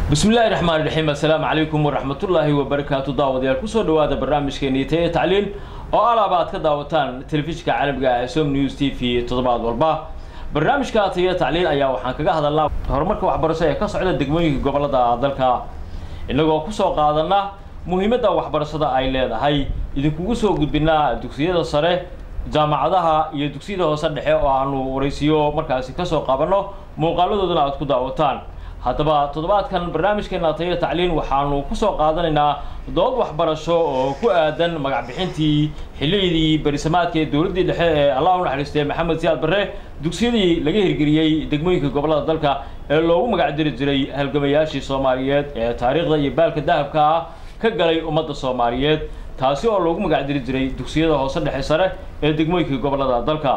bismillahi raxmaan raxiim assalaamu calaykum waraxmatullaahi wabarakaatu daawadayaal kusoo dhawaada barnaamijkeeni taya tacliin oo alaaba aad ka daawataan telefishinka caalamiga ah ee som news t v toddobaad walba barnaamijka taya tacliin ayaa waxaan kaga hadalnaa horumarka waxbarasho ee ka socda degmooyinka gobolada dalka innagoo kusoo qaadana muhiimadda waxbarashada ay leedahay idinkugu soo gudbinaa dugsiyada sare jaamacadaha iyo dugsiyada hoose dhexe oo aanu waraysiyo markaasi kasoo qabanno muuqaaladoodana aad ku daawataan haddaba toddobaadkan barnaamijkeena taya tacliin waxaanu kusoo qaadanaynaa dood waxbarasho oo ku aadan magac bixintii xilliyadii berisamaadka ee dowladdii dhexe ee allah u naxariistay maxamed siyaad barre dugsiyadii laga hirgeliyey degmooyinka gobolada dalka ee loogu magac diri jiray halgamayaashii soomaaliyeed ee taariikhda iyo baalka dahabka ah ka galay ummadda soomaaliyeed taasi oo loogu magac diri jiray dugsiyada hoose dhexe sare ee degmooyinka gobolada dalka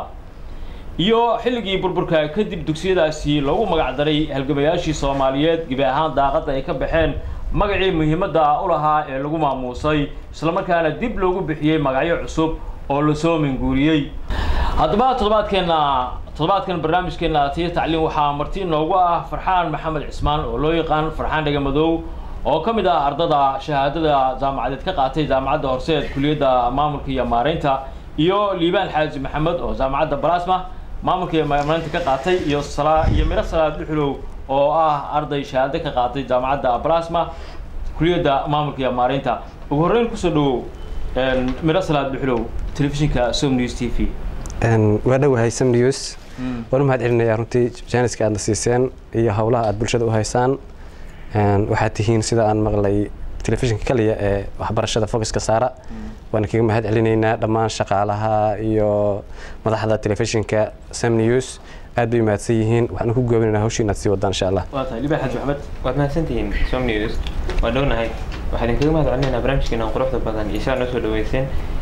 iyo xilligii burburka kadib dugsiyadaasi loogu magac daray halgamayaashii soomaaliyeed gebi ahaan daaqadda ay ka baxeen magacii muhiimadda u lahaa ee lagu maamuusay islamarkaana dib loogu bixiyey magacyo cusub oo lasoo minguuriyey haddaba toddobaadkeenna toddobaadkan barnaamijkeena tiya tacliin waxaa marti inoogu ah farxaan maxamed cismaan oo loo yaqaan farxaan dhegamadow oo ka mid ah ardada shahaadada jaamacadeed ka qaatay jaamacadda horseed kuliyadda maamulka iyo maareynta iyo liibaan xaaji maxamed oo jaamacadda balasma maamulka iyo maamulaynta ka qaatay iyo salaa iyo miro salaad dhuxulow oo ah arday shahaado ka qaatay jaamacadda balasma kuliyadda maamulka iyo maareynta ugu horreyn kusoo dhawow miro salaad dhuxulow telefishinka som news t v waa dhowahay sam news waan u mahad celinayaa runtii jaaniska aadna siiseen iyo howlaha aad bulshada u haysaan waxaad tihiin sida aan maqlay telefishinka kaliya ee waxbarashada focuska saara waana kaga mahad celinaynaa dhammaan shaqaalaha iyo madaxda telefishinka sam news aad bay mahadsan yihiin waxaan ku goobinaynaa hawshii inaad sii wadaan insha allah waa tahay liibaan xaaji maxamed waad mahadsantihiin som news waa dhownahay waxaan idinkaga mahad celinaynaa barnaamijkeena quruxda badan iyo sidaad noo soo dhaweyseen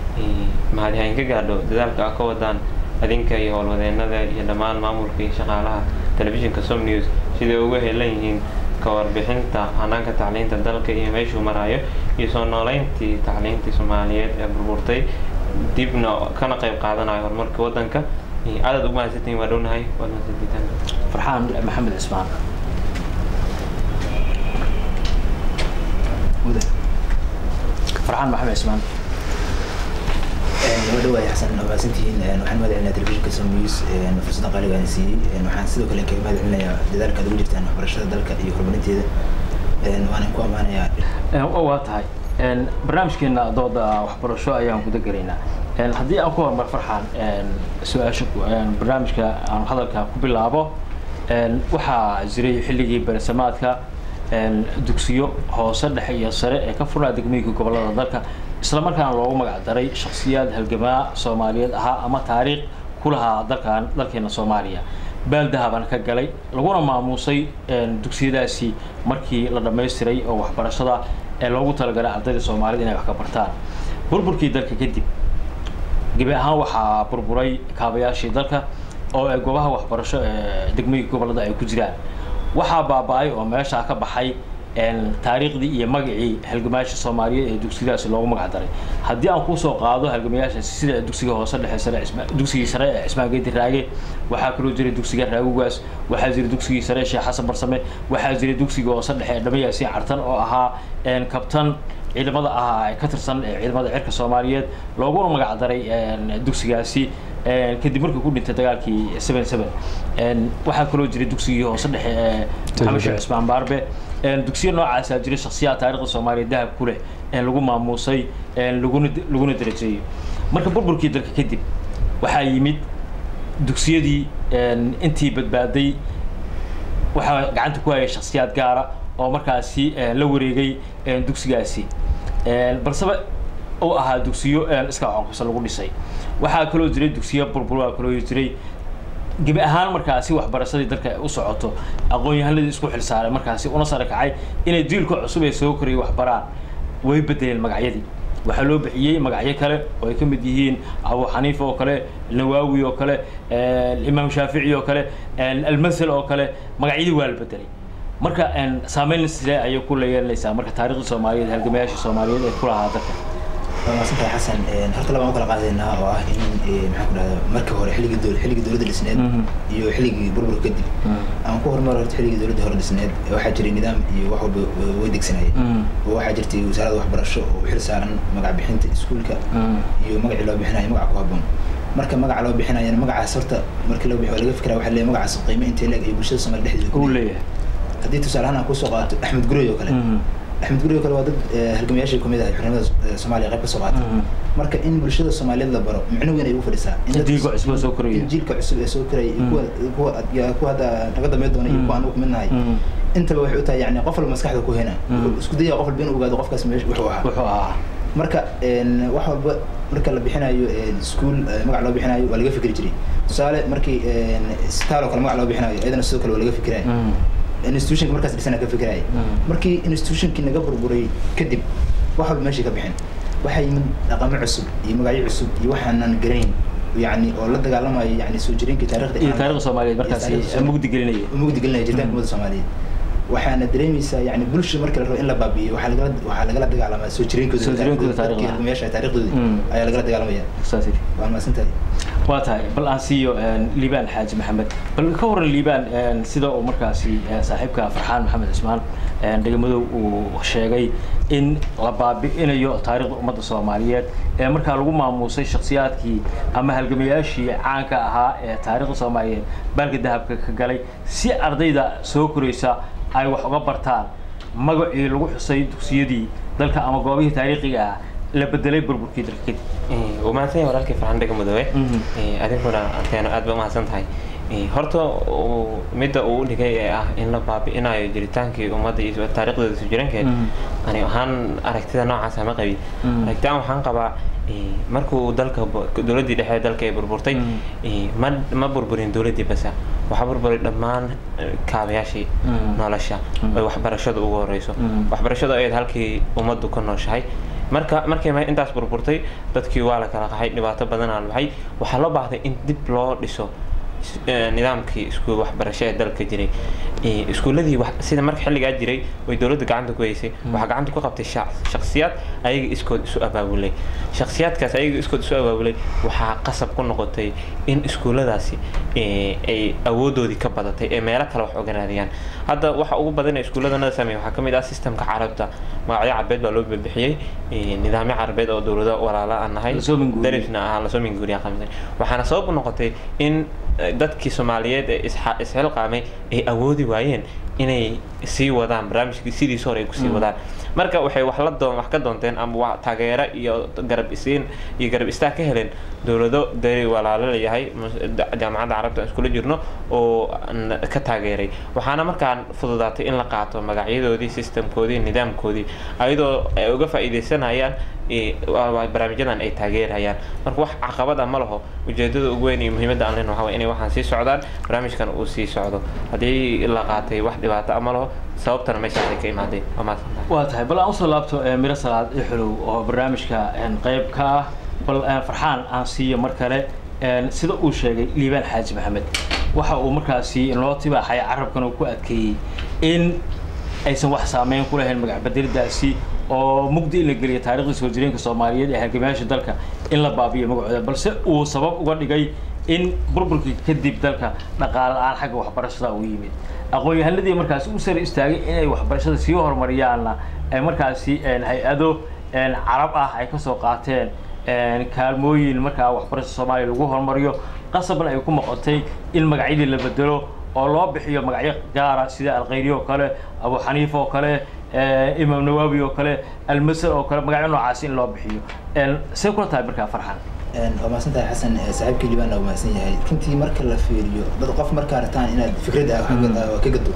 mahad hayn ka gaadho dadaalka a ka wadaan adinka iyo howlwadeenada iyo dhammaan maamulka iyo shaqaalaha telefishinka som news siday uga helan yihiin ka warbixinta hanaanka tacliinta dalka iyo meeshuu maraayo iyo soo nooleyntii tacliintii soomaaliyeed ee burburtay dibna kana qayb qaadanayo horumarka waddanka aadaad ugu mahadsantihiin waa dhownahay waad mahadsantihiin farxaan maxamed cismaan farxaan maxamed cismaan noo dhawaay xasan mahadsantihiin waxaan mahad celinaa telefishinka sonews fursadda qaaliga aan siiyey waxaan sidoo kale kaga mahad celinayaa dadaalka aad ugu jirtaan waxbarashada dalka iyo horumarinteeda waana ku ammaanayaa waa tahay barnaamijkeena dooda waxbarasho ayaan guda gelaynaa haddii aan ku horumar farxaan su-aasha barnaamijka aan hadalka ku bilaabo waxaa jiray xilligii beresamaadka dugsiyo hoose dhexe iyo sare ee ka furnaa degmooyinka gobolada dalka islamarkaana loogu magac daray shaksiyaad halgamaa soomaaliyeed ahaa ama taariikh ku lahaa dalkan dalkeena soomaaliya baaldahabana ka galay laguna maamuusay dugsiyadaasi markii la dhammaystiray oo waxbarashada ee loogu talagalay ardayda soomaaliyed inay wax ka bartaan burburkii dalka kadib gebi ahaan waxaa burburay kaabayaashii dalka oo ay goobaha waxbarasho ee degmooyinka gobolada ay ku jiraan waxaa baaba-ay oo meeshaa ka baxay taariikhdii iyo magacii halgamayaasha soomaaliyeed ee dugsiyadaasi loogu magac daray haddii aan kusoo qaado halgamayaashaasi sida dugsiga hoose dhexe sare dugsigii sare ee cismaan geedi raage waxaa kaloo jiray dugsiga raagugaas waxaa jiray dugsigii sare ee sheekh xasan barsame waxaa jiray dugsiga hoose dhexe ee dhamayaasiin cartan oo ahaa kabtan ciidamada ahaa ee ka tirsan ee ciidamada cirka soomaaliyeed looguna magac daray dugsigaasi kadib markii ku dhintay dagaalkii seven seven waxaa kaloo jiray dugsigii hoose dhexe ee maxamed sheekh cismaan baarbe dugsiyo noocaasaa jiray shaksiyaha taarikhda soomaaliya dahab ku leh lagu maamuusay laguna laguna darajeeyey marka burburkii dalka kadib waxaa yimid dugsiyadii intii badbaaday waxaa gacanta ku hayay shaksiyaad gaara oo markaasi la wareegay dugsigaasi balseba uu ahaa dugsiyo iska xonkusa lagu dhisay waxaa kaloo jiray dugsiyo burbura kaloo jiray gebi ahaan markaasi waxbarashadii dalka u socoto aqoon-yahanadii isku xilsaaray markaasi una sare kacay inay jiilka cusub ee soo korayay waxbaraan way bedeleen magacyadii waxaa loo bixiyey magacyo kale oo ay ka mid yihiin abu xaniifa oo kale nawaawi oo kale imaam shaafici oo kale almasel oo kale magacyadii waa la bedelay marka saameyn sile ayay ku leeyeelanaysaa marka taarikhda soomaaliyeed halgamayaasha soomaaliyeed ee ku lahaa dalka waa mahadsantahay xasan horta labaan u kala qaadaynaa oo ah in maxaan ku dhahdaa marka hore xilligii dowla xilligii dowladda dhisneed iyo xilligii burburka kadib aan ku horumar horta xilligii dowladda hore dhisneed waxaa jiray nidaam iyo wax walba way degsanayeen oo waxaa jirtay wasaaradda waxbarasho oo u xil saaran magac bixinta iskuulka iyo magacii loo bixinayo magaca ku habboon marka magaca loo bixinayana magacaas horta markii loo bixiyo laga fikraa waxaa leeyahay magacaas qiimo intee leeg iyo bulshada soomaali dhexdeeda uu leeyahay haddii tusaale ahaan aan kusoo qaato axmed gurey oo kale axmed gurey oo kale waa dad halgamayaashii kamid ahay xornimada soomaaliya qayb ka soo qaatay marka in bulshada soomaaliyeed la baro micno weyn ay ugu fadhisaa in dadka- jiilka cusub oo soo koraya. in jiilka cusub ee soo koraya iyo kuwa kuwa ya- kuwa hadda naga dambeyn doona iyo kuwa aan ugu midnahay intaba waxay u tahay yani qof walba maskaxda ku hena wuxuu isku dayaya qof walba inuu ogaado qofkaas meesha wuxuu ahaa wuxuu ahaa marka een, wax walba marka la bixinayo een, iskuul eh, magac loo bixinayo waa laga fikri jiray tusaale markii een, isbitaal oo kale magac loo bixinayo iyadana sidoo kale waa laga fikiraya institutionka markaas dhisana ka fikiraya markii institutionkii naga burburay kadib wax walba meeshii ka bixin waxaa yimid dhaqamo cusub iyo magacyo cusub iyo waxaanan garayn yani oo la dagaalamayo yani soo jireenkii taarikhda iyo islaamka. taariikhda soomaaliyeed Iyo markaasi taariikhda Soomaaliyeed. mugdi gelinaya mugdi gelinaya jiritaanka ummadda soomaaliyeed waxaana dareemaysaa yani bulsha marka la rabo in la baabi'iyo waxaa lagala waxaa lagala dagaalamaa soo jireenkooda Soo jireenkooda dadkii taariikhda. halgamayaasha taariikhdooda Mm. ayaa lagala dagaalamaya saas yidhi. waa mahadsantahay waa tahay bal aan siiyo een, liibaan xaaji maxamed bal ka waran liibaan een, sida uu markaasi een, saaxiibka farxaan maxamed cismaan een, dhegamadow uu sheegay in la baabi'inayo taariikhda ummadda soomaaliyeed ee markaa lagu maamuusay shakhsiyaadkii ama halgamayaashii caanka ahaa ee taariikhda soomaaliyeed baalka dahabka ka galay si ardayda soo koraysa ay wax uga bartaan magacii lagu xusay dugsiyadii dalka ama goobihii taariikhiga ah la bedelay burburkii dalka kadib waa mahadsan yahay walaalkii farxan dhega mudoobe Mhm. Eh, adinkuna arkeeno aad ba umahadsan tahay Eh, horta uu- midda uu u dhigay ee ah in la baabi'inayo jiritaankii ummadda iyo taariikhdooda soo jirankeed Mhm. ani ahaan aragtida noocaas ma qabin Mhm. aragtidan waxaan qabaa eh, markuu dalka bu- dowladdii dhexe ee dalka ay burburtay Mhm. eh, ma ma burburin dowladdii basa waxaa burburay dhammaan eh, kaabayaashii Mhm. nolosha Mhm. ay waxbarashadu ugu horeyso Mhm. waxbarashadu ayayd halkii ummaddu ka nooshahay marka markay ma intaas burburtay dadkii waa la kala qaxay dhibaato badan aan baxay waxaa loo baahday in dib loo dhiso is- eh, nidaamkii iskuul waxbarasho ee dalka jiray Eh, iskuuladii wax- sida marka xilligaa jiray way dowladda gacanta ku haysay waxaa gacanta ku qabtay shac- shakhsiyaad ayaga iskood isu abaabulay shakhsiyaadkaas ayaga iskood isu abaabulay waxaa qasab ku noqotay in iskuuladaasi eh, ay awoodoodii ka badatay ee meelo kale wax oga raadiyaan hadda waxa ugu badan ee iskuulladanada sameeya waxaa ka mid ah systemka carabta magacyo carbeed baa loo bixiyey eh, nidaamyo carbeed oo dowlado walaala aan nahay Lasoo minguuriyey. darisna ahaan lasoo minguuriya qamisan waxaana sabab u noqotay in eh, dadkii soomaaliyeed ee isxa- isxilqaamay ay awoodi waayeen inay sii wadaan barnaamijkii sidiisa hore ay kusii Mm. wadaan marka waxay wax la doon wax ka doonteen ama wa- taageero iyo garab isiin iyo garab istaag ka heleen dowlado dari walaalo layahay mus- da- jaamacadda carabta aan iskula jirno oo n- ka taageeray waxaana markaan fududaatay in la qaato magacyadoodii systemkoodii nidaamkoodii ayadoo ay uga faa'iidaysanayaan eh, waa- waa barnaamijyadan ay taageerayaan marka wax caqabad ah ma laho ujeedada ugu weyn iyo muhiimadda aan leenahay waxaa waye inay waxaan sii socdaan barnaamijkan uu sii socdo haddii la qaatay wax dhibaato ah ma laho sababtana meeshaasay ka imaadeen waa mahadsantahay waa tahay bal aan usoo laabto eh, miro salaad ixlow oo barnaamijka een, qayb ka ah bal eh, farxaan aan siiyo mar kale een, sida uu sheegay liibaan xaaji maxamed waxa uu markaasi loo tibaaxay carabkan uu ku adkeeyey in aysan wax saameyn ku lahayn magac bedelidaasi oo mugdi in la geliyo taariikhda soo jireenka soomaaliyeed ee halgamayaasha dalka in la baabiyo magacooda balse uu sabab uga dhigay in burburkii kadib dalka dhaqaale la-aan xagga waxbarashada uu yimid aqoon-yahanadii markaasi u sare istaagay inay waxbarashada sii horumariyaanna ay markaasi een, hay-ado een, carab ah ay kasoo qaateen een, kaalmooyin markaa waxbarashada soomaaliya lagu horumariyo qasabna ay ku noqotay in magacyadii la bedelo oo loo bixiyo magacyo gaara sida alkhayri oo kale abu xaniifa oo kale eh, imaam nawaawi oo kale almasar oo kale magacyo noocaas in loo bixiyo Een, see kula tahay markaa farxan waa mahadsan tahay xasan eh, saaxiibkii liibaan waa mahadsan yahay runtii marka la fiiriyo dad qof markaa rabtaan inaad fikrad ah wax ka- ah, ka gado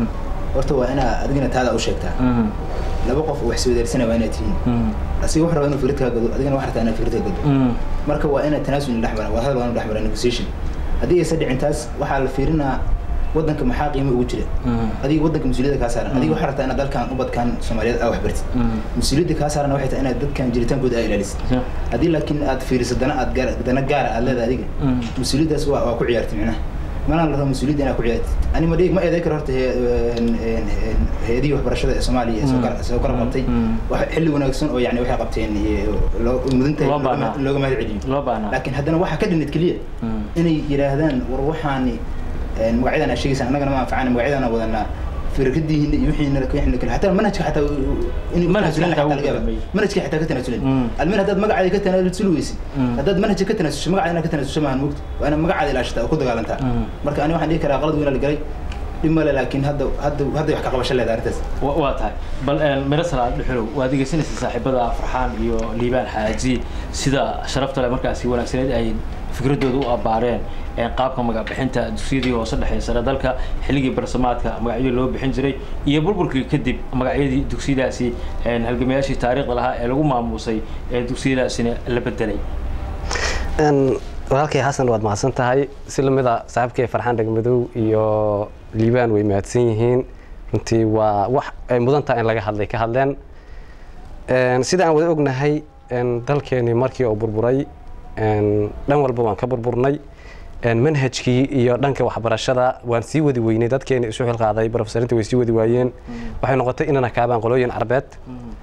horta waa inaa adigina taada u sheegtaa laba qof oo wax iswadaarsanaya waa inaad tihiin asiga wuxuu rabaa inuu fikrad kaa gado adigana waxaa rabtaa inaad fikrad ka gado marka waa inaad tanaasul dhex mara waa hadal waa inuu dhex mara negotiation haddii aysan dhicin taas waxaa la fiirinaa wadanka maxaa qiimo ugu jira adiga wadanka mas-uuliyadda kaa saaran adiga waxaa rabtaa inaad dalkan ubadkan soomaaliyeed aa wax bartid mas-uuliyadda kaa saaran waxay tahay inaad dadkan jiritaankooda aa ilaalisid haddii laakiin aad fiiriso dana aad gaar dana gaara aad leedahay adiga mas-uuliyaddaas waa waa ku ciyaartay micnaha mana la rabo mas-uuliyadda inaad ku ciyaartid ani ma dhigi ma eeday karo horta he- een- een- een hay-adihii waxbarashada ee soomaaliya ee soo Mm. kala- soo kala Mm. qabtay Mm. wax xilli wanaagsan oo yani waxay qabteen iyo loo- mudan tahay Loo looga baahnaa. mahad- looga mahad celiyo loo baahnaa laakiin haddana waxaa ka dhinid keliya Mm. inay yidhaahdaan war waxaani een, magacyadan aad sheegaysaan annagana ma anfacana magacyadan aan wadanaa fikradihiina iyo wixiina wixiina kale hataa manhajka xataa in Manhajka xataa wuu dambeeyey. manhajka xataa ka tanaasulin Mm. almin haddaad magacaada ka tanaasul weysid Mm. haddaad manhajka ka tanaasusho magacaada inaad ka tanaasusho maahan mogta waa inaad magacaada ilaashataa oo ku dagaalantaa Mm. marka ani waxaan dhihi karaa qalad weyn la galay dhib male laakiin hadda hadda hadday wax ka qabasho leedahay arrintaas wa- waa tahay bal een, miro salaad dhuxulow waad dhegeysanaysa saaxiibada farxaan iyo liibaan xaaji sida sharafta leh markaasi wanaagsaneed ay fikradooda u abbaareen een, qaabka magacbixinta dugsiyadii hoose dhexe sare dalka xilligii barsamaadka magacyo loo bixin jiray iyo burburkii kadib magacyadii dugsiyadaasi een, halgamayaashii taariikhda lahaa ee lagu maamuusay ee dugsiyadaasina la bedelay Een, walaalkay xasan waad mahadsan tahay si lamid a saaxiibkay farxaan dhegmadow iyo liibaan way mahadsan yihiin runtii waa wax ay mudan tahay in laga hadlay ka hadleen Een, sida aan wada ognahay een, dalkeenii markii uu burburay een, dhan walba waan ka burburnay Een, manhajkii iyo dhanka waxbarashada waan sii wadi weynay dadkeeni isu xilqaaday profesarinta way sii wadi waayeen waxay noqotay inana kaabaan qolooyin carbeed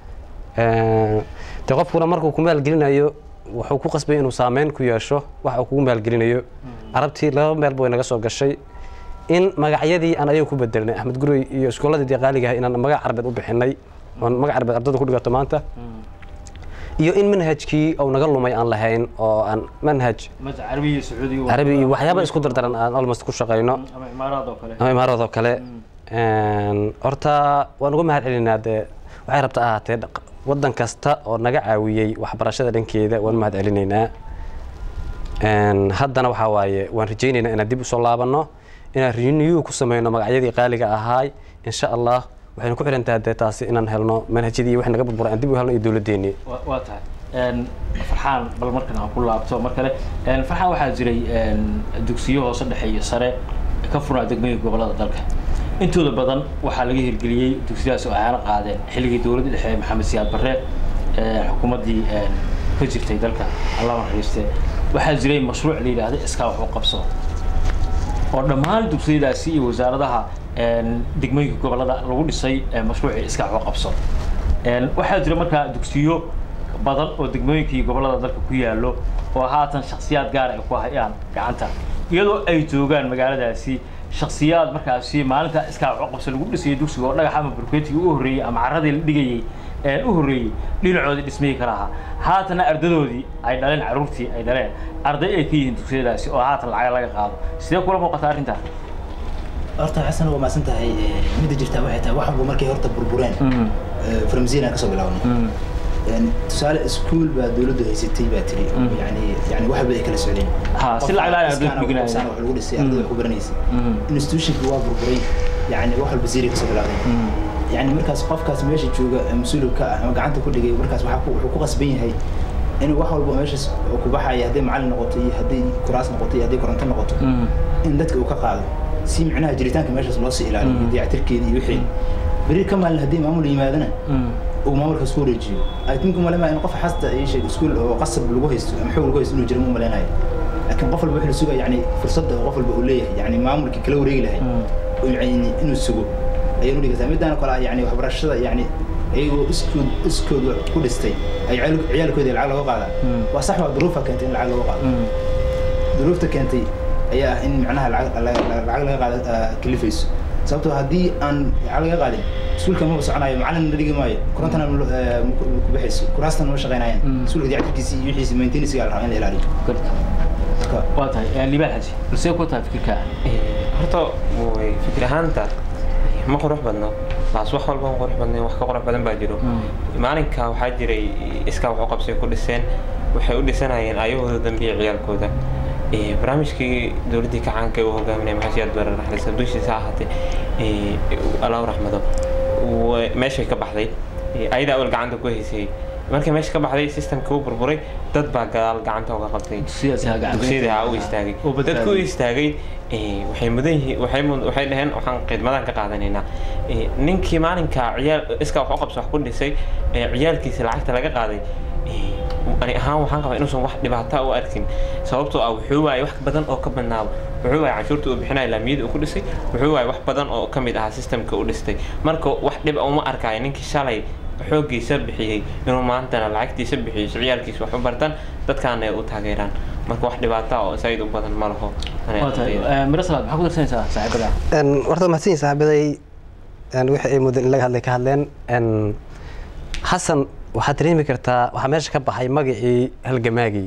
Een, dee qofkuna markuu ku maalgelinayo wuxuu ku qasbay inuu saameyn ku yeesho waxa uu kugu maalgelinayo carabtii laba meelba way naga soo gashay in magacyadii aan ayaga ku bedelnay axmed gurey iyo iskooladii dee qaaliga ah inaan magac carbeed u bixinay oon magac carbeed ardada ku dhigato maanta iyo in manhajkii uu naga lumay aan lahayn oo aan manhaj maja carabi iyo sacuudi carabi iyo waxyaaba isku dardaran aan almost ku shaqayno ama imaaraad oo kale ama imaarad oo kale Een, horta waan uga mahad celinaa dee waxay rabta ahaatee dhaq- waddan kasta oo naga caawiyey waxbarashada dhankeeda waan mahad celinaynaa Een, haddana waxaa waaye waan rajaynaynaa inaan dib usoo laabanno inaan renew ku sameyno magacyadii qaaliga ahaay insha allah waxaynu ku xiran tahay dee taasi inaan helno manhajyadii wax naga burburay aan dib u helno iyo dowladdeenii Wa- waa tahay Een, farxaan bal markan aan ku laabto mar kale Een, farxaan waxaa jiray een, dugsiyo hoose dhexe iyo sare ka furnaa degmooyinka gobolada dalka intooda badan waxaa laga hirgeliyey dugsiyadaas oo aana qaadeen xilligii dowladda dhexe ee maxamed siyaad barre ee xukuumaddii een, ka jirtay dalka allah naxariiste waxaa jiray mashruuc la yidhaahda iskaa wax u qabso oo dhammaan dugsiyadaasi iyo wasaaradaha een, degmooyinka gobolada lagu dhisay ee mashruucii iska wax u qabso Een, waxaa jira markaa dugsiyo badan oo degmooyinkii gobolada dalka ku yaallo oo haatan shakhsiyaad gaar ay ku hayaan gacanta iyadoo ay joogaan magaaladaasi shakhsiyaad markaasi maalinta iskaa wax u qabso lagu dhisayay dugsiga oo dhagax ama burkeetigii u horreeyey ama carradii la dhigayey ee u horreeyey dhinacoodii dhismihii ka lahaa haatana ardadoodii ay dhaleen carruurtii ay dhaleen arday ay ka yihiin dugsiyadaasi oo haatan lacag laga qaado sidee kula muuqata arrintaa horta xasan waa maasan tahay ee, midda jirtaa waxay tahay wax walba markay horta burbureen ee, farmasiin aan kasoo bilaabnay Yani, tusaale iskuul baa dowladdu haysatay baa tiri oo Mm. yani yani wax walba ay kala socdeen Ha, si lacag la'aan ay ardaydu Qofka dhiganayaan. iskaana wax lagu dhisay ardayda wax ku baranaysay Mhm. institutionka waa burburay yani wax walba zeri kasoo bilaabeen yani markaas qofkaas meesha jooga ee mas-uulka ka ah ama gacanta ku dhigay markaas waxaa ku- wuxuu ku qasban yahay inuu wax walba meeshaas oo ku baxaya hadday macallin noqoto iyo hadday kuraas noqoto iyo hadday koronto noqoto in dadka uu ka qaado si micnaha jiritaanka meeshaas loo sii ilaaliyo Mm. dayactirkeeda iyo wixii beri ka maalin haddii maamul yimaadana uu maamulkaas ku wareejiyo I think umalema in qof xasta ay sheeg iskuul oo qasab lagu haysto ama xoog lagu haysto inuu jiro ma umaleynayo laakiin qof walba wuxuu sugaa yani fursadda oo qof walba uu leeyahay yani maamulkii kala wareegi lahay oo yani inuu sugo ayay u dhigaysaa midaan kale ah yani waxbarashada yani iyagoo iskood iskood wax ku dhistay ay ciyaal- ciyaalkoodii lacag looga qaadaan Mm. waa sax waa duruufa keentay in lacag looga qaado duruufta keentay ayaa ah in macnaha lacag la- la- lacag laga qaada ah, kalifayso sababtoo haddii aan lacag laga qaadin iskuulka maba soconayo macallin la dhigi maayo korontana ma lo- eh, ma ku ma ku baxayso kuraastana ma shaqaynayaan Mm. iskuulka dayactirkiisi iyo wixiisi maintenancega la rabaa in la ilaaliyo marka waa tahay libaan xaji balsee ku tahay fikirka horta way fikir ahaanta ma qurux badno laas wax walba ma qurux badnayn wax ka qurux badan baa jiro maalinka waxaa jiray iskaa wax u qabsay ku dhiseen waxay u dhisanayeen ayahooda dambiya ciyaalkooda Eh, barnaamijkii dowladdii kacaanka uu hogaaminaya maxasiyaad bare raxlis dushiisa ahaatee eh, allahu raxmado wa- meeshay ka baxday Eh, ayadaa awal gacanta ku haysay markay meesha ka baxday systemka u burburay dad baa gadaal gacanta uga qabtay dugsiyada ha u istaagay Oo badbaadiyay. dadku u istaagay eh, waxay mudan yihiin waxay mud- waxay dhaheen waxaan khidmadaan ka qaadanaynaa Eh, ninkii maalinka ciyaal iska wax u qabso wax ku dhisay ee ciyaalkiisa lacagta laga qaaday eh, ani ahaan waxaan qabaa inuusan wax dhibaata u arkin sababtoo ah wuxuu waayay wax badan oo ka badnaaba wuxuu waayay canshuurta uu bixinaya laamiyada uu ku dhisay wuxuu waayay wax badan oo ka mid ahaa systemka u dhistay marka wax dhib a uma arkaayo ninkii shalay xooggiisa bixiyey inuu maantana lacagtiisa bixiyo si ciyaalkiisa wax u bartaan dadkaana ay u taageeraan marka wax dhibaata oo zaid u badan ma laho Ani waa tahay ardayda. mirasalaad maxaa ku darsanaysaa saaxiibada warta mahadsan yihin saaxiibaday wixii ay muddo in laga hadlay ka hadleen Een, xasan waxaad dareemi kartaa waxaa meesha ka baxay magacii halgamaagii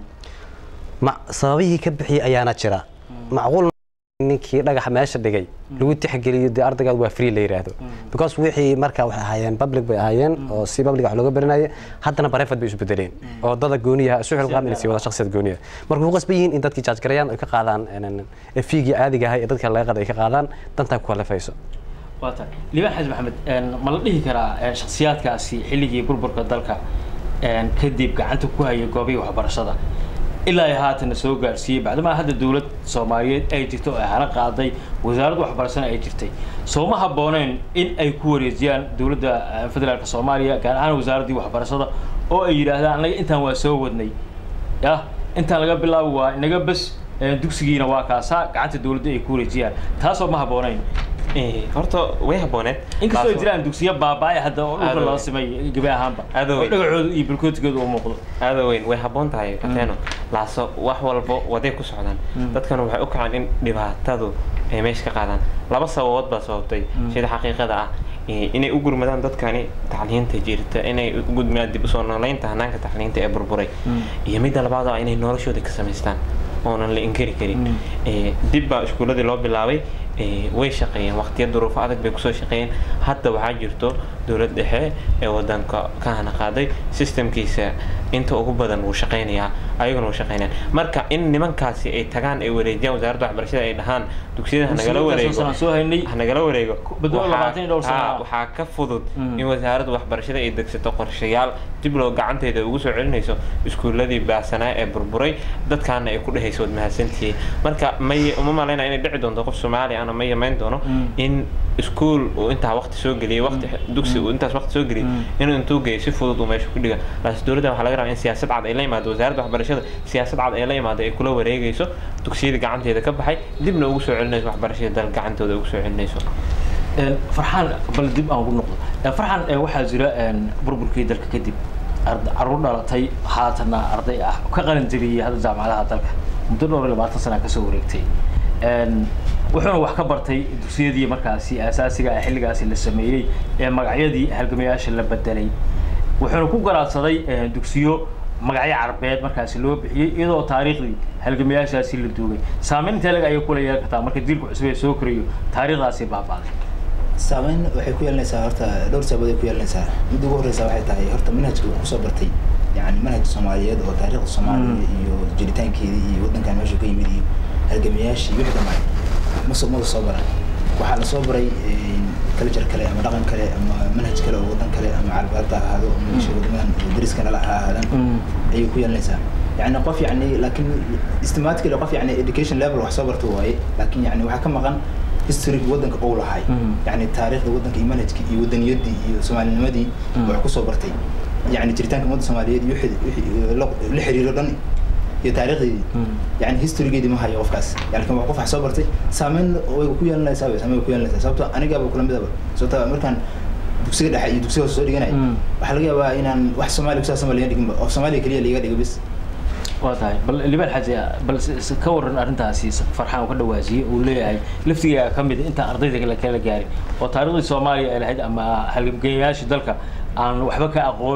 ma sababihii ka bixiyey ayaana jira macquul ma- ninkii dhagaxa meesha dhigay lagu tixgeliyo dee ardaygaad waa free la yidhaahdo because wixii marka waxay ahaayeen public bay ahaayeen oo si public wax looga baranaya haddana private bay isu bedeleen oo dada gooniyaha isu xilqaam inay sii wada shakhsiyad gooniya marka ku qasban yihiin in dadkii jaaj garayaan ay ka qaadaan fiigii caadiga ahay ee dadka laga qada ay ka qaadaan dantaa ku kalifayso waa tahay liibaan xaji maxamed een, ma la dhihi karaa een, shakhsiyaadkaasi xilligii burburka dalka een, kadib gacanta ku hayay goobihii waxbarashada ilaa ay haatana soo gaarsiiyey bacdamaa hadda dowlad soomaaliyeed ay jirto oo ay hana qaaday wasaaradda waxbarashana ay jirtay soo ma habbooneen in ay ku wareejiyaan dowladda eh, federaalka soomaaliya gaar ahaan wasaaraddii waxbarashada oo ay yidhaahdaan anaga intaan waa soo wadnay ya intaan laga bilaabo waa inaga bes eh, dugsigiina waa kaasaa gacanta dowladda ay ku wareejiyaan taasoo ma habbooneyn Eh, horta way habbooneed inkastoo ay Laaso- jiraan dugsiyo baaba'ay hadda oo dhulka Aad lala weyn. simay gabi ahaanba Aad oo weyn. dhagacooda iyo bulkootigooda u muuqdo aada weyn way habboon tahay kateeno laaso wax walbo waday ku socdaan dadkana waxay u kacaan in dhibaatadu ay meesha ka qaadaan laba sababood baa sababtay sida xaqiiqada ah eh, inay u gurmadaan dadkani tacliinta jirta inay u gudmaan dib usoo noolaynta hanaanka tacliinta ee burburay iyo midda labaad oo ah inay noloshooda ka samaystaan oonan la inkari karin Eh, dib baa iskuuladii loo bilaabay eh, way shaqeeyeen waqtiyo duruufo adag bay kusoo shaqeeyeen hadda waxaa jirto dowlad dhexe ee wadanka ka hana qaaday systemkiisa inta ugu badan wuu shaqeynayaa ayaguna wuu shaqeynayaan marka in nimankaasi ay tagaan ay wareejiyaan wasaaradda waxbarashada ay dhahaan dugsiyada ha nagala Dugsiyada wareego saan soo haynay ha nagala wareego badbaado Waxaa- labaatan iyo dhowr sano haa, ah. waxaa ka fudud Mm. in wasaaradda waxbarashada ay degsato qorshayaal dib loo gacanteeda ugu soo celinayso iskuuladii baasanaa ee burburay dadkaana ay ku dhehayso wad mahadsantihiin marka may uma malaynaya inay dhici doonto qof soomaali ana ma yamayn doono Mm. in iskuul uu intaa waqti soo geliyey waqti dugsi uu intaas waqti soo geliyey inuu intuu geeyo si fudud uu meesha ku dhiga laakiin dowladda waxaa laga rabaa in siyaasad cad ay la yimaado wasaaradda waxbarashada siyaasad cad ay la yimaado ay kula wareegayso dugsiyada gacanteeda ka baxay dibna ugu soo celinayso waxbarashada dal gacantooda ugu soo celinayso Een, farxaan bal dib aan ugu noqdo Een, farxaan ee, waxaa jira een, burburkii dalka kadib ard- carruur dhalatay haatana arday ah ka qalin jabiyey hadda jaamacadaha dalka muddo dhowr iyo labaatan sana kasoo wareegtay Een, wuxuuna wax ka bartay dugsiyadii markaasi asaasiga ah xilligaasi la sameeyey ee magacyadii halgamayaasha la bedelay wuxuuna ku garaadsaday een, dugsiyo magacyo carbeed markaasi loo bixiyey iyadoo taariikhdii halgamayaashaasi la duugay saameyn intee lag ayay kula yeelan kartaa marka jiilka cusub ee soo korayo taariikhdaasi baabaaday saameyn waxay ku yeelanaysaa horta dhowr sababood ay ku yeelanaysaa midda ugu horreysa waxay tahay horta manhajka uu kusoo bartay yani manhaj soomaaliyeed oo taariikhda soomaaliya iyo jiritaankeedii iyo waddankan meesha ka yimid iyo halgamayaashii wixii dhammaay masoo mada soo baran waxaa la soo baray culture kale ama dhaqan kale ama manhaj kale oo waddan kale ama carbeedda ha ahaado ama meesha wadamadan dariskana la ha ahaadaan ayay ku yeelanaysaa يعني قف يعني لكن استماتيكلي قف يعني education level wax soo barto waaye laakiin yani waxaa ka maqan history wadanka uu lahay yani taariikhda wadanka iyo manhajka iyo wadaniyadii iyo soomaalinimadii wax ku soo bartay yani jiritaanka ummadda soomaaliyeed iyo wixii- wixii la la xiriiro dhan iyo taariikhdeedii yani historygeedii ma hayo qofkaas yani kan wax qof wax soo bartay saameyn way ku yeelanaysaa way saameyn way ku yeelanaysaa sababto anigaaba kula midaba sababto markaan dugsiga dhexe iyo dugsiga hoose soo dhiganay Mm. waxaa laga yaabaa inaan wax soomaaliya kusaabsan ba laga dhiginba oo soomaaliya keliya liiga dhigo bis waa tahay bal libaan xaji bal s- s- ka waran arrintaasi s- farxaan uu ka dhawaajiyey uu leeyahay laftigaa ka mid ah intaan ardayda kale kala gaarin oo taariikhdii soomaaliya ay lahayd ama halgamgeeyayaashii dalka aan waxba ka aqoon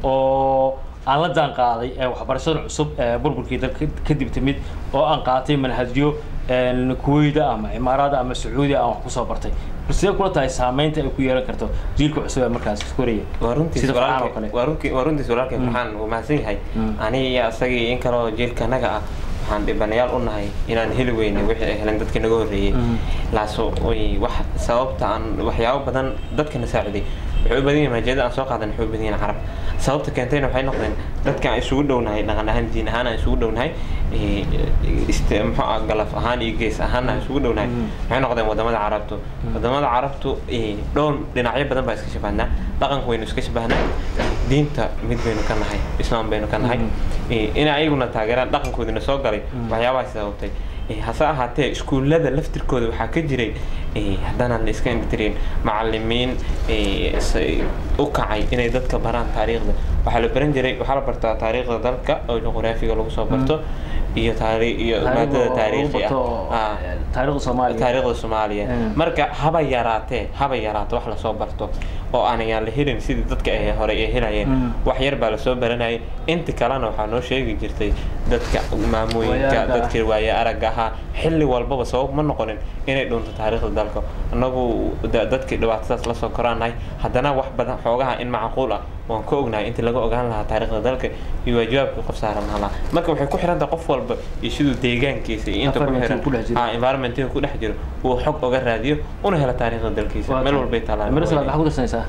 oo aan la jaan qaaday ee waxbarashada cusub ee burburkii dalka kadib timid oo aan qaatay manhajyo een, kuweyda ama imaaraada ama sacuudiya aan wax kusoo bartay bal sidee kula tahay saameynta ay ku yeelan karto jiilka cusub ee markaas koraya waa runtiis sida farxaan oo walaalkay kale waa runki- waa runtiis walaalkay farxaan wuu mahadsan yahay Mm. aniga iyo asagii in kaloo jiilka naga ah waxaan dhibanayaal u nahay inaan heli weynay wixii ay heleen dadkii naga horreeyey Mm. laaso way wax sababta aan waxyaabo badan dadkana saaciday waxay u badan yihiin majeeda aan soo qaadan waxay u badan yihiin carab sababta keentayna waxay noqdeen dadka aan isugu dhownahay dhaqan ahaan diin ahaan aan isugu dhownahay eh, iste muxuu ah galaf ahaan iyo gees ahaan aan isugu dhownahay Mm. waxay noqdeen wadamada carabtu wadamada carabtu eh, dhowr dhinacyo badan baa iska shabahnaa dhaqanka waynu iska shabahnaa diinta mid baynu ka nahay islaam baynu ka nahay in ayaguna taageeraan dhaqankoodina soo galay waxyaabahaas sababtay hase ahaatee iskuullada laftirkooda waxaa ka jiray haddaanaan la iska indhitirin macalimiin u kacay inay dadka baraan taariikhda waxaa la baran jiray waxaa la bartaa taariikhda dalka oo juqraafiga lagu soo barto iyo taari iyo maadada taariikhi ah taariikhda soomaaliya taariikhda soomaaliya marka haba yaraatee haba yaraato wax lasoo barto oo aanayaan la helin sidii dadka ay hore ay helayeen wax yar baa lasoo baranayay inta kalena waxaa noo sheegi jirtay dadka maamooyinka dadkii waaye aragga ahaa xilli walbaba sabab ma noqonin inay dhunto taariikhda dalka annagu dadkii dhibaatadaas lasoo koraanahay haddana wax badan xoogaha in macquul ah waan ka ognahay intii laga ogaan lahaa taariikhda dalka iyo waajibaabkii qof saaran lahaa marka waxay ku xiran tahay qof walba iyo siduu deegaankiisa iyo inta ku xiran environmentiga ku dhex jiro uu xog oga raadiyo una helo taariikhda dalkiisa meel walbay taalaan maxaa ku darsanaysaa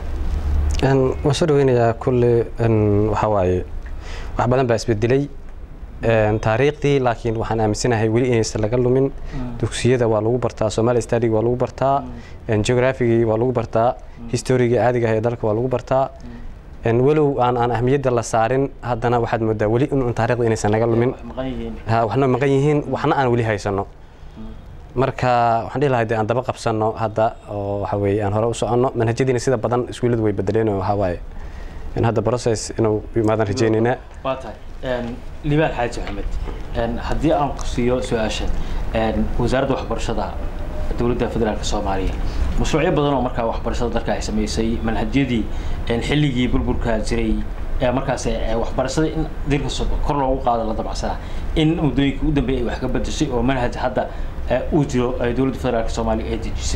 waan soo dhaweynayaa kulle waxaa waaye wax badan baa isbedelay taariikhdii laakiin waxaan aaminsanahay weli inaysan laga lumin dugsiyada waa lagu bartaa somali stadiga waa lagu bartaa geographigii waa lagu bartaa historigii caadiga ah ee dalka waa lagu bartaa walow aan aan ahmiyadda la saarin haddana waxaad moodaa weli in taarikhda inaysan naga lumin waxna maqan yihiin waxna aan weli haysano marka waxaan dhihi lahay de aan daba qabsano hadda oo waxa weeye aan hore u soconno manhajyadiina sida badan iskuulladu way bedeleen oo waxaa waaye in hadda process inuu yimaadaan rajaynaynaa waa tahay libaal xaaji maxamed haddii aan ku siiyo su-aashan wasaaradda waxbarashada dowladda federaalka soomaaliya mashruucyo badan oo markaa waxbarashada dalka ay samaysay manhajyadii xilligii burburka jiray markaas waxbarashada in dilka kor loogu qaado la dabacsanaa in muddooyinkii u dambeeyay ay wax ka bedeshay oo manhaj hadda uu jiro dowladda federaalka soomaaliya ay dejisay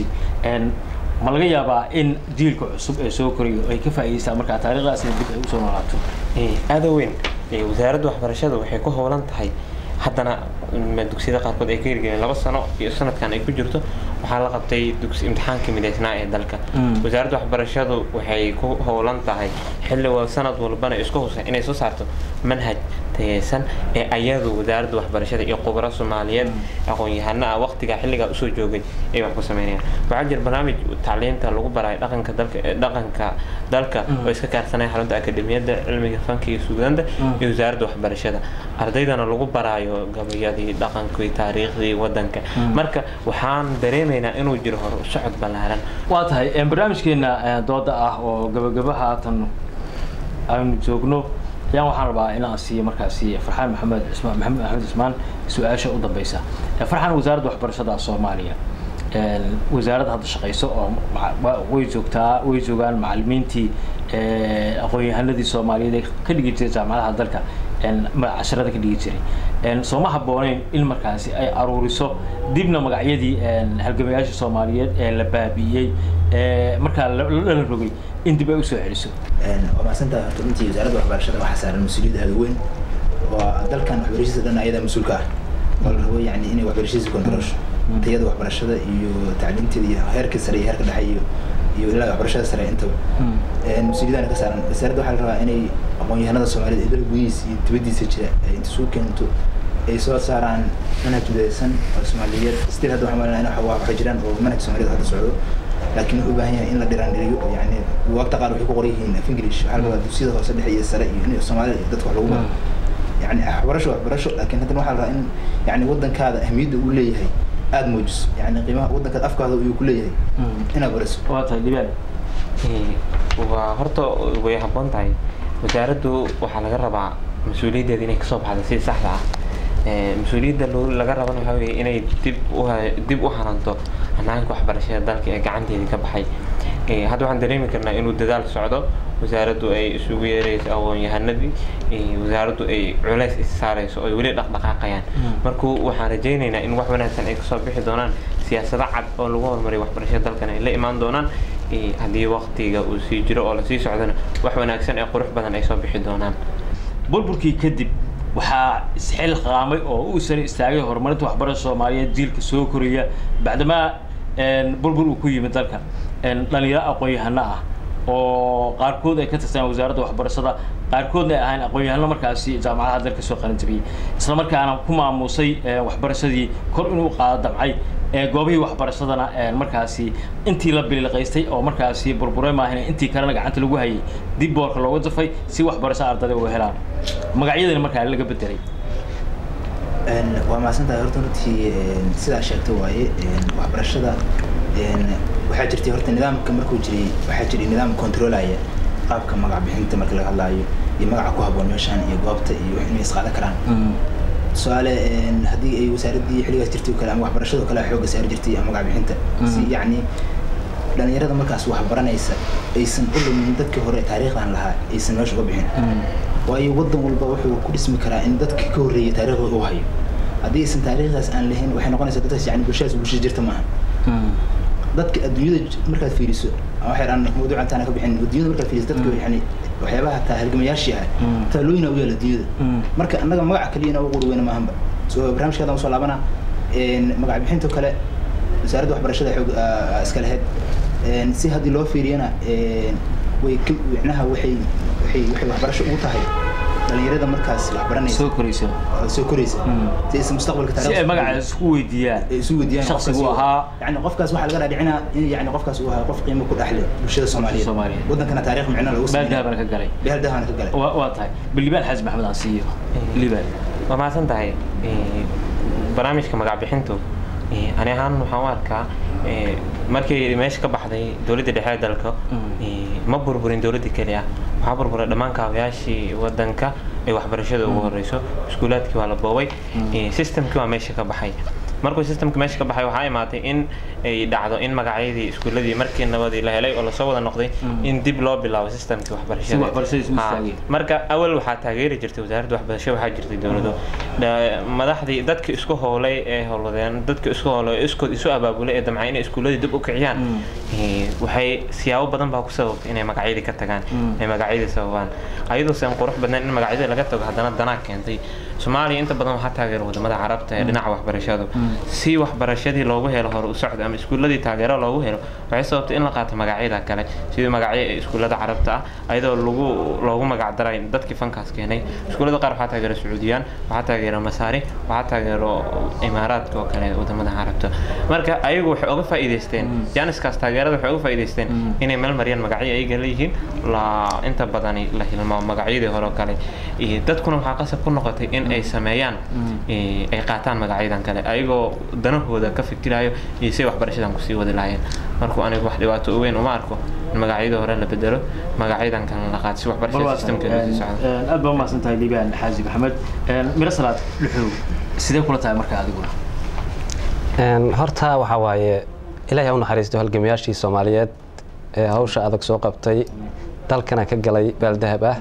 ma laga yaabaa in jiilka cusub ee soo korayo ay ka faa'iidaystaan markaa taariikhdaasina dib ay usoo noolaato aada weyn wasaaradda waxbarashada waxay ku howlan tahay haddana dugsiyada qaarkood ay ka hirgeliyeen laba sano iyo sanadkan ay ku jirto waxaa la qabtay dugsi imtixaankii midaysnaa ee dalka wasaaradda waxbarashadu waxay ku howlan tahay xilli sanad walbana isku husa inay soo saarto manhaj tayeysan ee ayadu wasaaradda waxbarashada iyo khubaro soomaaliyeed aqoon-yahano ah waqtigaa xilligaa usoo joogay ay wax ku sameynayaan waxaa jira barnaamij tacliinta lagu barayo dhaqanka dalka dhaqanka dalka oo iska kaarsanaya xarunta akademiyadda cilmiga fanka iyo suugaanta iyo wasaaradda waxbarashada ardaydana lagu baraayo gabayadii dhaqankii taariikhdii wadanka marka waxaan dareemaynaa inuu jiro hor socod ballaaran waa tahay barnaamijkeena dooda ah oo gabagaba haatan aynu joogno ayaan waxaan rabaa inaan siiyo markaasi farxaan maxamed cismaan maxamed axmed cismaan su-aasha u dambeysa farxaan wasaaradda waxbarashada soomaaliya wasaaradda hadda shaqeyso oo way joogtaa way joogaan macalimiintii aqoon-yahanadii soomaaliyeed ee ka dhigi jiray jaamacadaha dalka casharada ka dhigi jiray sooma habbooneyn in markaasi ay aruuriso dibna magacyadii halgamayaasha soomaaliyeed ee la baabi'iyey markaa lala rogay in dib ay usoo celiso waa mahadsantahay horta runtii wasaaradda waxbarashada waxaa saaran mas-uuliyad aada weyn oo dalkan waxbarashadiisa dhan ayadaa mas-uulka ah oo la rabo yani inay waxbarashadiisa kontrolsho tayada waxbarashada iyo tacliinteeda iyo heerka sare iyo heerka dhexe iyo iyo ilaa waxbarashada sare intaba mas-uuliyadana ka saaran wasaaradda waxaa la rabaa inay aqoon-yahanada soomaaliyeed ee dalka gudihiisa iyo dibaddiisa jira ay inta suu keento ay soo saaraan manhaj midaysan oo soomaaliyeed stil hadda waxaan malinaa in waxay jiraan oo manhaj soomaaliyeed hadda socdo laakiin wuxuu u baahan yahay in la dhiraandhiriyo yani waqta qaar waxay ku qoran yihiin af english waxaa la rabaa dugsiyada hoose dhexe iyo sare iyo in soomaalida iyo dadka wax lagu baro yani waxbarasho waxbarasho laakiin haddana waxaa la rabaa in yani wadankaada ahmiyadda uu leeyahay aada muujiso yani qiimaha wadankaada afkaada uu ku leeyahay inaad bariso waa tahay libaal waa horta way habboon tahay wasaaraddu waxaa laga rabaa mas-uuliyaddeeda inay kasoo baxda si saxda ah mas-uuliyadda laga rabana waxaa weeye inay dib u dib u haranto hanaanka waxbarashada dalka ee gacanteedii ka baxay hadda waxaan dareemi karnaa inuu dadaal socdo wasaaraddu ay isugu yeerayso aqoon-yahanadii wasaaraddu ay culays is saarayso oo weli dhaqdhaqaaqayaan markuu waxaan rajaynaynaa in wax wanaagsan ay kasoo bixi doonaan siyaasado cad oo lagu horumariyo waxbarashada dalkan ay la imaan doonaan haddii waqtiga uu sii jiro oo lasii socdona wax wanaagsan ee qurux badan ay soo bixi doonaan burburkii kadib waxaa isxil qaamay oo u sare istaagay horumarinta waxbarashada soomaaliyeed jiilka soo koraya bacdamaa burbur uu ku yimid dalka dhalinyaro aqoon-yahano ah oo qaarkood ay ka tirsanaan wasaaradda waxbarashada qaarkoodna ay ahayn aqoon-yahano markaasi jaamacadaha dalka soo qaran jabiyey isla markaana ku maamusay waxbarashadii kor inuu qaado damcay ee goobihii waxbarashadana een, markaasi intii la biliqaystay oo markaasi burburay maahan intii kalena gacanta lagu hayay dib boorka loogu dafay si waxbarasho ardayda u helaan magacyadana markaa laga bedelay Een, waa mahadsantahay horta runtii een, sidaa sheegtay waaye een, waxbarashada een, waxaa jirtay horta nidaamka markuu jiray waxaa jiray nidaam controlaya qaabka magac bixinta marka laga hadlaayo iyo magaca ku habboon meeshaan iyo goobta iyo wax inay isqaadan karaan tusaale een, haddii ay wasaaraddii xilligaas jirtay oo kale ama waxbarashada oo kale xoogga saari jirtay ama magac bixinta si yacni dhalinyarada markaas wax baranaysa aysan u lumin dadkii hore taariikhdan lahaa aysan meesha uga bixin waayo waddan walba wuxuu ku dhismi karaa in dadkii ka horreeyay taariikhdooda uu hayo haddii aysan taariikhdaas aan lahayn waxay noqonaysaa dadkaas yani bulshadaas bulshada jirta maaha dadka adduunyada j- markaad fiiriso ama waxay dhaan mawduuca intaana ka bixin adduunyada markaad fiiriso dadka yani waxyaabaha taa halgamayaashii ah taalooyina u yaala adduunyada marka annaga magaca keliyana ugu qurweyna maahanba so barnaamijkaada usoo laabana een, magac bixinta kale wasaaradda waxbarashada xoog aa- iska lahayd Een, si haddii loo fiiriyana een, way ka micnaha waxay waxay waxay waxbarasho ugu tahay dhalinyarada markaas wax baranaysa soo koraysa oo soo koraysa si aysan mustaqbalka si ay taariikhda magaca isku weydiiyaan ay isu weydiiyaan Shakhsigu qofkaas ahaa. yani qofkaas waxaa laga dhaadhicinaa in yani qofkaas uu ahaa qof qiimo ku dhexle bulshada soomaaliyeed Soomaaliyeed. wadankana taariikh micno lagu baal dahabana ka galay beel dahabana ka galay waa waa tahay bal libaan xaaji maxamed aan siiyo libaan waa mahadsan tahay Eh, barnaamijka magac bixintu eh, ani ahaan waxaan u arkaa eh, markii meesha ka baxday dowladda dhexe ee dalka eh, ma burburin dowladda keliya waxaa burburay dhammaan kaabayaashii wadanka ee waxbarashada ugu horeyso iskuulaadkii waa la boobay eh, systemkii waa meesha ka baxay markuu systemka meesha ka baxay waxaa imaatay in ay dhacdo in magacyadii iskuuladii markii nabadii la helay oo lasoo wada noqday in dib loo bilaabo systemkii waxbarashada Si waxbarashadiisa u Ha, istaagay. marka awal waxaa taageeri jirtay wasaaradda waxbarashada waxaa jirtay dowlado Dha- madaxdii dadka isku howlay ee howladeen dadka isku howlay ee iskood isu abaabulay ee damcay inay iskuuladii dib u kiciyaan eh, waxay siyaabo badan baa ku sababtay inay magacyadii ka tagaan ay magacyadii sababaan ayadoo seen qurux badnayn in magacyadii laga tago haddana danaa keentay soomaaliya inta badan waxaa taageera wadamada carabta ee dhinaca waxbarashadu si waxbarashadii loogu helo hore u socdo ama iskuuladii taageero loogu helo waxay sababtay in la qaato magacyada kale sidii magacyo ee iskuulada carabta ah ayadoo lagu loogu magac daray dadkii fankaas keenay iskuulada qaar waxaa taageera sacuudiyaan waxaa taageera masaari waxaa taageero imaaraadka oo kale wadamada carabta marka ayagu waxay uga faa'iidaysteen jaaniskaas taageerada waxay uga faa'iidaysteen inay meel mariyaan magacyo ayaga leeyihiin la inta badani la hilmaamo magacyadii hore oo kale iyo dadkuna waxaa qasab ku noqotay in ay sameeyaan eh, ay qaataan magacyadan kale ayagoo danahooda ka fikirayo iyo si waxbarashadan kusii wadi lahaayeen markuu anigu wax dhibaato u weyn uma arko in magacyadii hore la bedelo magacyadan kalena la qaato si waxbarashada systemkeeda sii socdo aad baa umahadsan tahay libaan xaaji maxamed miro salaad dhuxow sidee kula tahay marka adiguna Een, horta waxaa waaye ilaahay ha u naxariisto halgamayaashii soomaaliyeed ee hawsha adag soo qabtay dalkana ka galay baaldahab ah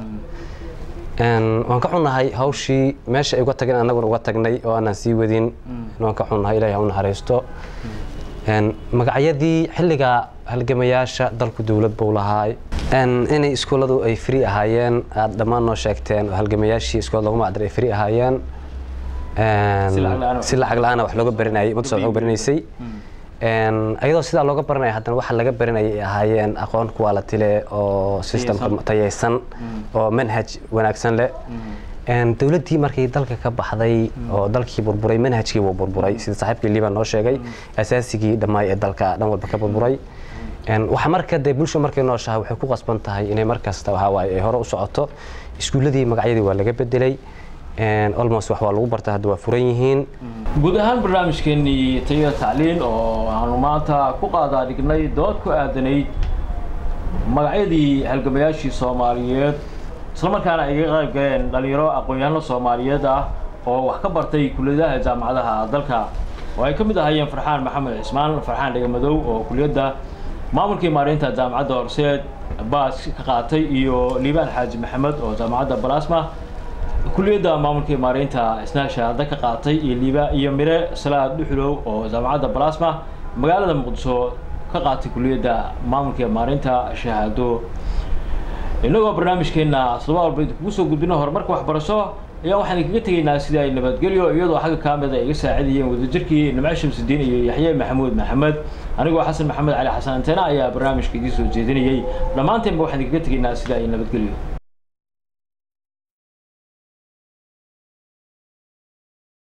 Een, waan ka xunnahay hawshii meesha ay uga tageen annaguna uga tagnay oo aanan sii wadin waan ka xunnahay ilaahay ha u naxariisto Een, magacyadii xilliga halgamayaasha dalku dowlad buu lahaa Een, inay iskuulladu ay free ahaayeen aad dhammaan noo sheegteen oo halgamayaashii iskuulad loogu magacdar ay free ahaayeen Een, Si lacag la'aan ah. si lacag la'aana wax looga baranayay ummadda soo baranaysay Een, ayadoo sidaa looga baranaya haddana waxa laga baranayay ay ahaayeen aqoon quality leh oo systemka tayaysan oo manhaj wanaagsan leh Een, dowladdii markay dalka ka baxday oo dalkii burburay manhajkii wuu burburay sida saaxiibkii liban noo sheegay asaasigii dhammaay ee dalka dhan walba ka burburay Een, waxa marka dee bulsho markay nooshahay waxay ku qasban tahay inay markasta waxa waaye ay hore u socoto iskuulladii magacyadii waa laga bedelay Een, almost wax waa lagu barta hadda waa furan yihiin guud ahaan barnaamijkeenii tayada tacliin oo aanu maanta ku qaadaa dhignay dood ku aadanayd magacyadii halgamayaashii soomaaliyeed islamarkaana ay ga qayb galeen dhalinyaro aqoon-yahano soomaaliyeed ah oo wax ka bartay kulliyadaha jaamacadaha dalka oo ay ka mid ahaayeen farxaan maxamed cismaan farxaan dhegamadow oo kuliyadda maamulkii maareynta jaamacadda horseed baas ka qaatay iyo liibaan xaaji maxamed oo jaamacadda balasma kuliyadda maamulkii maareynta isna shahaado ka qaatay iyo liiba iyo mire salaad dhuxulow oo jaamacadda balasma magaalada muqdisho ka qaatay kuliyadda maamulkii maareynta shahaado innagoo barnaamijkeena asluba walba idinkugu soo gudbino horumarka waxbarasho ayaa waxaan idinkaga tegaynaa sidii ay nabadgelyo iyadoo xagga kaamida ay iga saacidayeen wadajirkii nimco shamsudiin iyo yaxye maxamuud maxamed anigoo xasan maxamed cali xasan anteena ayaa barnaamijka idiin soo jeedinayay dhammaanteenba waxaan idinkaga tegaynaa sidii ay nabadgelyo